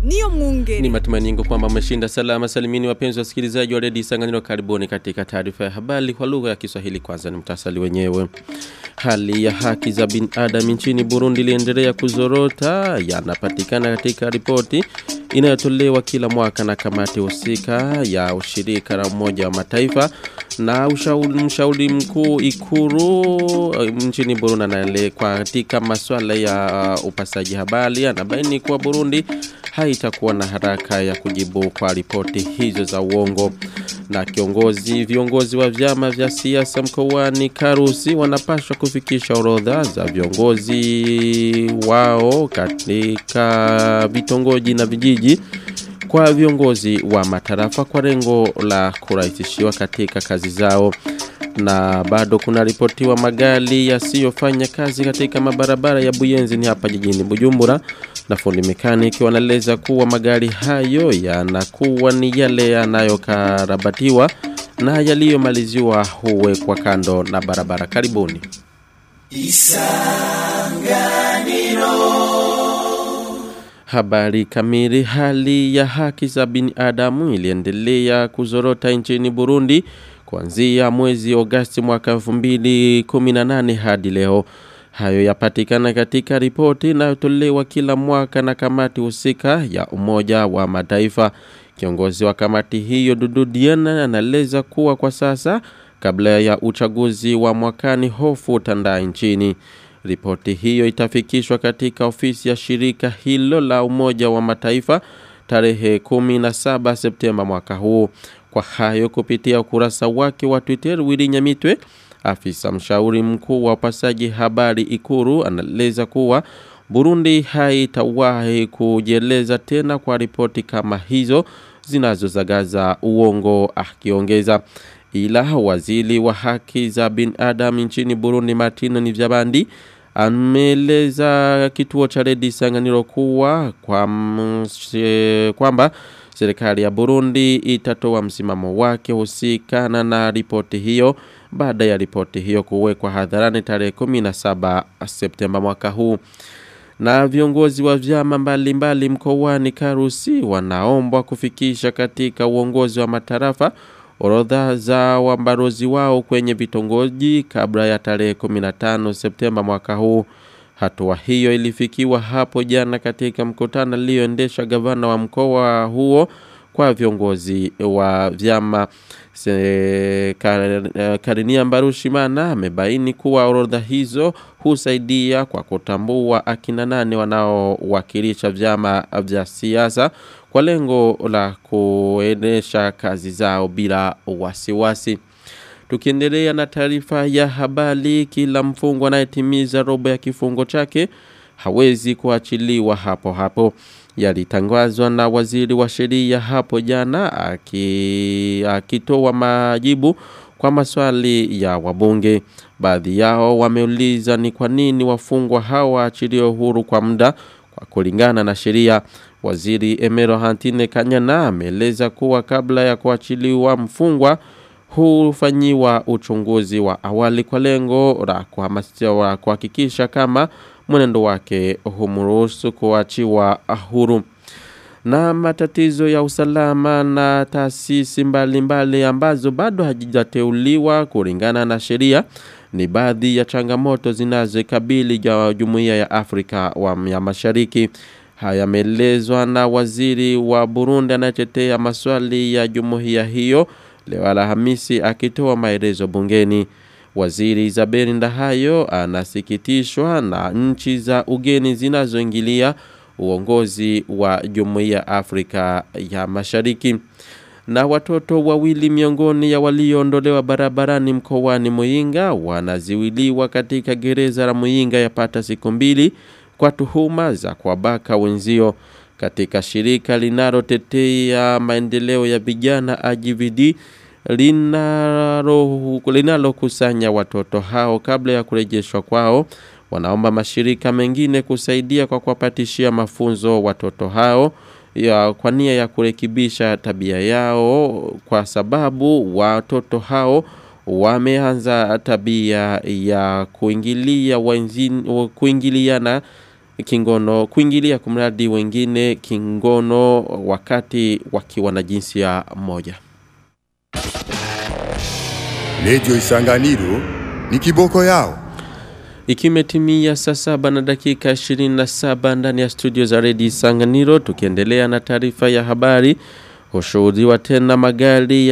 niyo mwungere. Ni matumaini yangu kwamba mmeshinda salama salimini wapenzi wasikilizaji wa redio Isanganiro karibuni katika taarifa ya habari kwa lugha ya Kiswahili kwanza ni mtasali wenyewe. Hali ya haki za binadamu nchini Burundi iliendelea kuzorota yanapatikana katika ripoti inayotolewa kila mwaka na kamati husika ya ushirika la Umoja wa Mataifa na ushauri mshauri mkuu Ikuru nchini Burundi anaele katika masuala ya upasaji habari anabaini kuwa Burundi haitakuwa na haraka ya kujibu kwa ripoti hizo za uongo na kiongozi viongozi wa vyama vya siasa mkoani Karusi wanapaswa kufikisha orodha za viongozi wao katika vitongoji na vijiji kwa viongozi wa matarafa kwa lengo la kurahisishiwa katika kazi zao na bado kuna ripotiwa magari yasiyofanya kazi katika mabarabara ya Buyenzi ni hapa jijini Bujumbura na fundi mekaniki wanaeleza kuwa magari hayo yanakuwa ni yale yanayokarabatiwa na yaliyomaliziwa huwekwa kando na barabara karibuni Habari kamili hali ya haki za binadamu iliendelea kuzorota nchini Burundi kuanzia mwezi Agosti mwaka 2018 hadi leo. Hayo yapatikana katika ripoti inayotolewa kila mwaka na kamati husika ya Umoja wa Mataifa. Kiongozi wa kamati hiyo Dudu Diana anaeleza kuwa kwa sasa kabla ya uchaguzi wa mwakani hofu utandaa nchini. Ripoti hiyo itafikishwa katika ofisi ya shirika hilo la Umoja wa Mataifa tarehe 17 Septemba mwaka huu. Kwa hayo kupitia ukurasa wake wa Twitter Willy Nyamitwe afisa mshauri mkuu wa upasaji habari Ikuru anaeleza kuwa Burundi haitawahi kujieleza tena kwa ripoti kama hizo zinazozagaza uongo akiongeza ila waziri wa haki za binadamu nchini Burundi Martino Nivyabandi ameeleza kituo cha Redi Sanganiro kuwa kwamba serikali ya Burundi itatoa msimamo wake husikana na ripoti hiyo baada ya ripoti hiyo kuwekwa hadharani tarehe 17 Septemba mwaka huu na viongozi wa vyama mbalimbali mkoani Karusi wanaombwa kufikisha katika uongozi wa matarafa orodha za wambarozi wao kwenye vitongoji kabla ya tarehe 15 Septemba mwaka huu. Hatua hiyo ilifikiwa hapo jana katika mkutano ulioendesha gavana wa mkoa huo kwa viongozi wa vyama Se, kar, Karinia Mbarushimana amebaini kuwa orodha hizo husaidia kwa kutambua akina nane wanaowakilisha vyama vya siasa kwa lengo la kuendesha kazi zao bila wasiwasi. Tukiendelea na taarifa ya habari, kila mfungwa anayetimiza robo ya kifungo chake hawezi kuachiliwa hapo hapo yalitangazwa na waziri wa sheria hapo jana akitoa majibu kwa maswali ya wabunge. Baadhi yao wameuliza ni kwa nini wafungwa hao waachiliwe huru kwa muda kwa kulingana na sheria. Waziri Emero Hantine Kanyana ameeleza kuwa kabla ya kuachiliwa mfungwa hufanyiwa uchunguzi wa awali kwa lengo la kuhamasisha kuhakikisha kama mwenendo wake humruhusu kuachiwa huru na matatizo ya usalama na taasisi mbalimbali ambazo bado hajijateuliwa kulingana na sheria ni baadhi ya changamoto zinazokabili ya Jumuiya ya Afrika wa ya Mashariki. Haya yameelezwa na waziri wa Burundi anayetetea maswali ya jumuiya hiyo leo Alhamisi akitoa maelezo bungeni. Waziri Isabel Ndahayo anasikitishwa na nchi za ugeni zinazoingilia uongozi wa Jumuiya Afrika ya Mashariki. Na watoto wawili miongoni ya walioondolewa barabarani mkoani Muyinga wanaziwiliwa katika gereza la Muyinga yapata siku mbili kwa tuhuma za kuwabaka wenzio katika shirika linalotetea maendeleo ya vijana AGVD linalokusanya linalo watoto hao kabla ya kurejeshwa kwao wanaomba mashirika mengine kusaidia kwa kuwapatishia mafunzo watoto hao ya kwa nia ya kurekebisha tabia yao kwa sababu watoto hao wameanza tabia ya kuingilia wenzin, kuingiliana kingono kuingilia kumradi wengine kingono wakati wakiwa na jinsia moja. Radio Isanganiro ni kiboko yao. Ikimetimia saa saba na dakika 27 ndani ya studio za Redio Isanganiro tukiendelea na taarifa ya habari hushuhudiwa tena magari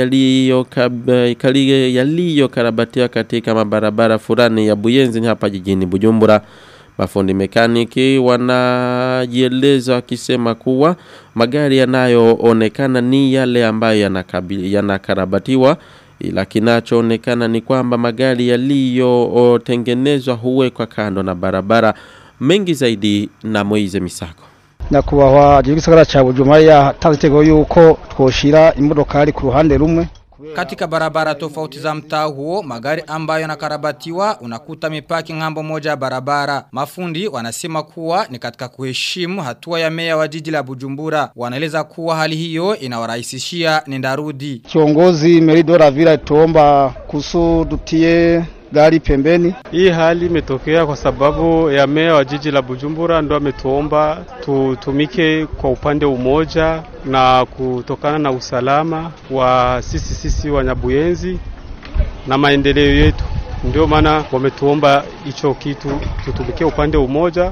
yaliyokarabatiwa katika mabarabara fulani ya Buyenzi hapa jijini Bujumbura. Mafundi mekaniki wanajieleza wakisema kuwa magari yanayoonekana ni yale ambayo yanakarabatiwa ila kinachoonekana ni kwamba magari yaliyotengenezwa huwekwa kando na barabara mengi zaidi na Moize Misako nyakubahwa igisagara cha Bujumbura yatanze itego yuko twoshira imodokari ku ruhande rumwe katika barabara tofauti za mtaa huo, magari ambayo yanakarabatiwa unakuta mipaki ngambo moja ya barabara. Mafundi wanasema kuwa ni katika kuheshimu hatua ya meya wa jiji la Bujumbura. Wanaeleza kuwa hali hiyo inawarahisishia nendarudi. Kiongozi Meridora Vila tuomba kusu dutie gari pembeni. Hii hali imetokea kwa sababu ya meya wa jiji la Bujumbura ndo ametuomba tutumike kwa upande umoja na kutokana na usalama wa sisi sisi Wanyabuyenzi na maendeleo yetu, ndio maana wametuomba hicho kitu tutumikie upande umoja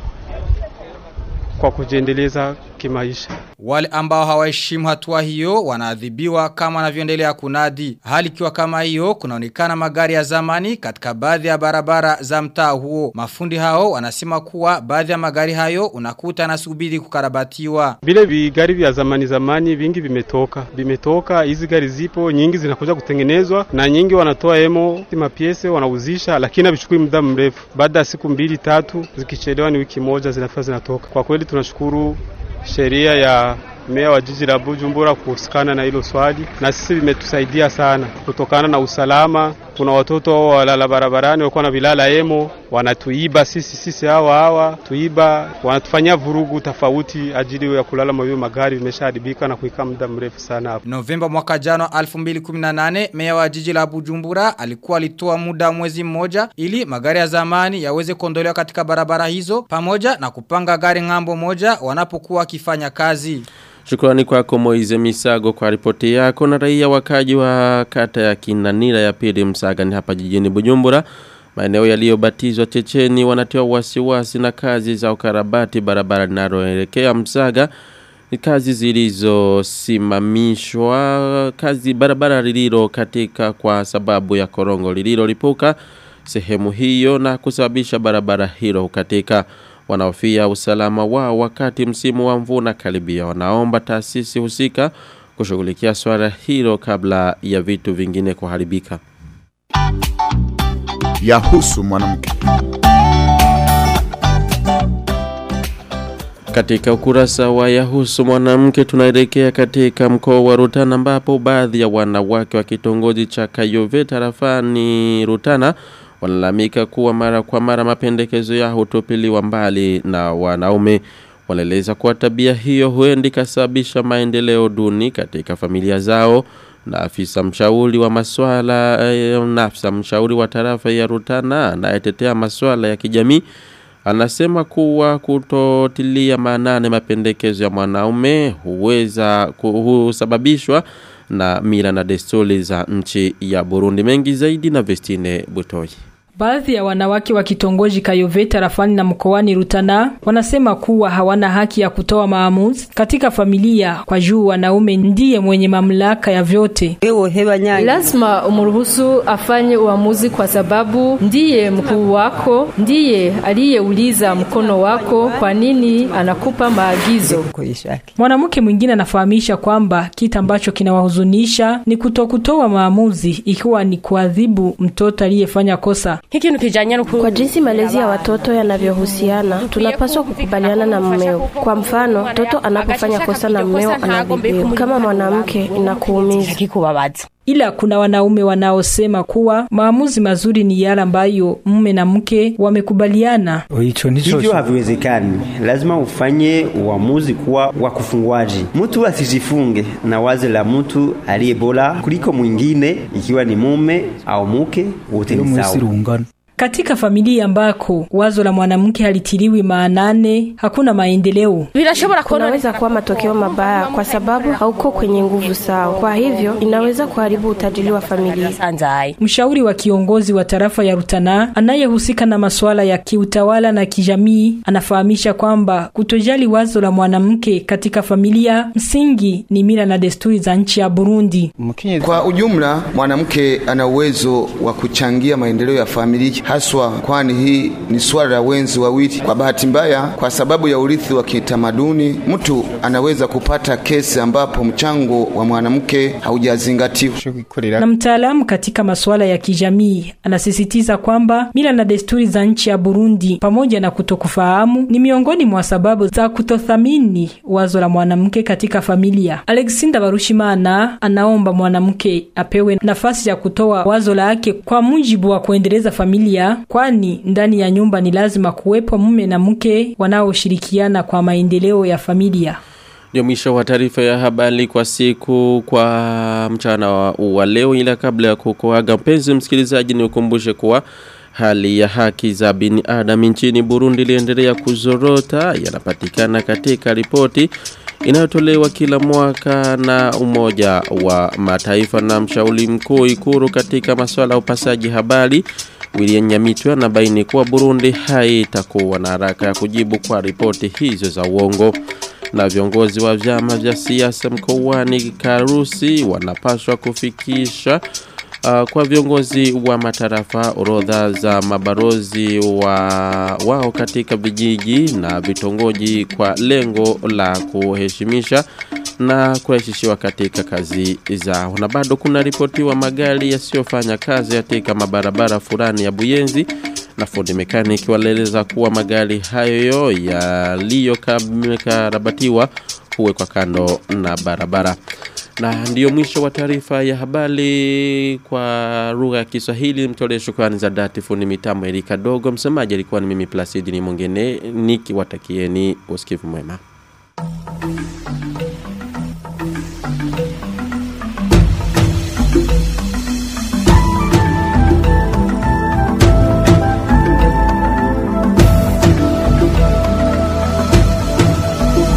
kwa kujiendeleza kimaisha. Wale ambao hawaheshimu hatua hiyo wanaadhibiwa kama wanavyoendelea kunadi. Hali ikiwa kama hiyo kunaonekana magari ya zamani katika baadhi ya barabara za mtaa huo. Mafundi hao wanasema kuwa baadhi ya magari hayo unakuta nasubiri kukarabatiwa. Vile vigari vya zamani zamani vingi vimetoka. Vimetoka hizi gari zipo nyingi zinakuja kutengenezwa na nyingi wanatoa emo mapiese wanauzisha lakini havichukui muda mrefu. Baada ya siku mbili tatu zikichelewa ni wiki moja zinafika zinatoka. Kwa kweli tunashukuru sheria ya meya wa jiji la Bujumbura kuhusikana na hilo swali, na sisi vimetusaidia sana kutokana na usalama. Kuna watoto walala barabarani walikuwa na vilala emo, wanatuiba sisi sisi hawa hawa tuiba, wanatufanyia vurugu tofauti ajili ya kulala mawio magari vimeshaharibika na kuikaa muda mrefu sana hapo. Novemba mwaka jana 2018 meya wa jiji la Bujumbura alikuwa alitoa muda mwezi mmoja ili magari ya zamani yaweze kuondolewa katika barabara hizo pamoja na kupanga gari ngambo moja wanapokuwa wakifanya kazi. Shukrani kwako Moize Misago kwa ripoti yako na raia wakaji wa kata ya Kinanira ya pili Msaga ni hapa jijini Bujumbura. Maeneo yaliyobatizwa Checheni wanatiwa wasiwasi na kazi za ukarabati barabara linaloelekea Msaga. Ni kazi zilizosimamishwa kazi barabara lililo katika kwa sababu ya korongo lililolipuka sehemu hiyo na kusababisha barabara hilo katika wanaofia usalama wao wakati msimu wa mvua karibia wanaomba taasisi husika kushughulikia swala hilo kabla ya vitu vingine kuharibika Yahusu mwanamke. Katika ukurasa wa Yahusu mwanamke tunaelekea katika mkoa wa Rutana ambapo baadhi ya wanawake wa kitongoji cha Kayove tarafani Rutana walalamika kuwa mara kwa mara mapendekezo yao hutupiliwa mbali na wanaume. Wanaeleza kuwa tabia hiyo huenda ikasababisha maendeleo duni katika familia zao na afisa mshauri wa maswala eh, na afisa mshauri wa tarafa ya Rutana anayetetea maswala ya kijamii anasema kuwa kutotilia maanane mapendekezo ya mwanaume huweza husababishwa na mila na desturi za nchi ya Burundi mengi zaidi na Vestine Butoi. Baadhi ya wanawake wa kitongoji Kayove tarafani na mkoani Rutana wanasema kuwa hawana haki ya kutoa maamuzi katika familia kwa juu wanaume ndiye mwenye mamlaka ya vyote. Lazima umruhusu afanye uamuzi kwa sababu ndiye mkuu wako, ndiye aliyeuliza mkono wako kwa nini anakupa maagizo. Mwanamke mwingine anafahamisha kwamba kitu ambacho kinawahuzunisha ni kutokutoa maamuzi ikiwa ni kuadhibu mtoto aliyefanya kosa. Kwa jinsi malezi ya watoto yanavyohusiana, tunapaswa kukubaliana na mmeo. Kwa mfano, mtoto anapofanya kosa na mmeo anaadhibiwa. Kama mwanamke, inakuumiza. Ila kuna wanaume wanaosema kuwa maamuzi mazuri ni yale ambayo mume na mke wamekubaliana. Hivyo haviwezekani, lazima ufanye uamuzi kuwa wa kufunguaji. Mtu asijifunge na wazo la mtu aliye bora kuliko mwingine, ikiwa ni mume au mke, wote ni sawa. Katika familia ambako wazo la mwanamke halitiliwi maanane, hakuna maendeleo. Kunaweza kuwa matokeo mabaya kwa sababu hauko kwenye nguvu sawa. Kwa hivyo inaweza kuharibu utajiri wa familia. Mshauri wa kiongozi wa tarafa ya Rutana anayehusika na masuala ya kiutawala na kijamii anafahamisha kwamba kutojali wazo la mwanamke katika familia msingi ni mila na desturi za nchi ya Burundi. Kwa ujumla, mwanamke ana uwezo wa kuchangia maendeleo ya familia haswa, kwani hii ni swala la wenzi wawili. Kwa bahati mbaya, kwa sababu ya urithi wa kitamaduni, mtu anaweza kupata kesi ambapo mchango wa mwanamke haujazingatiwa. Na mtaalamu katika masuala ya kijamii anasisitiza kwamba mila na desturi za nchi ya Burundi pamoja na kutokufahamu ni miongoni mwa sababu za kutothamini wazo la mwanamke katika familia. Alexander Barushimana anaomba mwanamke apewe nafasi ya kutoa wazo lake kwa mujibu wa kuendeleza familia, kwani ndani ya nyumba ni lazima kuwepo mume na mke wanaoshirikiana kwa maendeleo ya familia. Ndio mwisho wa taarifa ya habari kwa siku kwa mchana wa, wa leo ila kabla ya kukuaga mpenzi msikilizaji ni ukumbushe kuwa hali ya haki za binadamu nchini Burundi iliendelea kuzorota yanapatikana katika ripoti inayotolewa kila mwaka na umoja wa mataifa na mshauri mkuu ikuru katika masuala ya upasaji habari William Nyamitwe anabaini kuwa Burundi haitakuwa na haraka ya kujibu kwa ripoti hizo za uongo na viongozi wa vyama vya siasa mkoani Karusi wanapaswa kufikisha uh, kwa viongozi wa matarafa orodha za mabarozi wa wao katika vijiji na vitongoji kwa lengo la kuheshimisha na kurahisishiwa katika kazi zao. Na bado kuna ripotiwa magari yasiyofanya kazi katika mabarabara fulani ya Buyenzi na fundi mekaniki walieleza kuwa magari hayo yaliyokarabatiwa huwekwa kando na barabara. Na ndiyo mwisho wa taarifa ya habari kwa lugha ya Kiswahili. Mtolee shukrani za dhati fundi mitambo Erika Dogo. Msemaji alikuwa ni mimi Placidi ni mwingine nikiwatakieni usikivu mwema.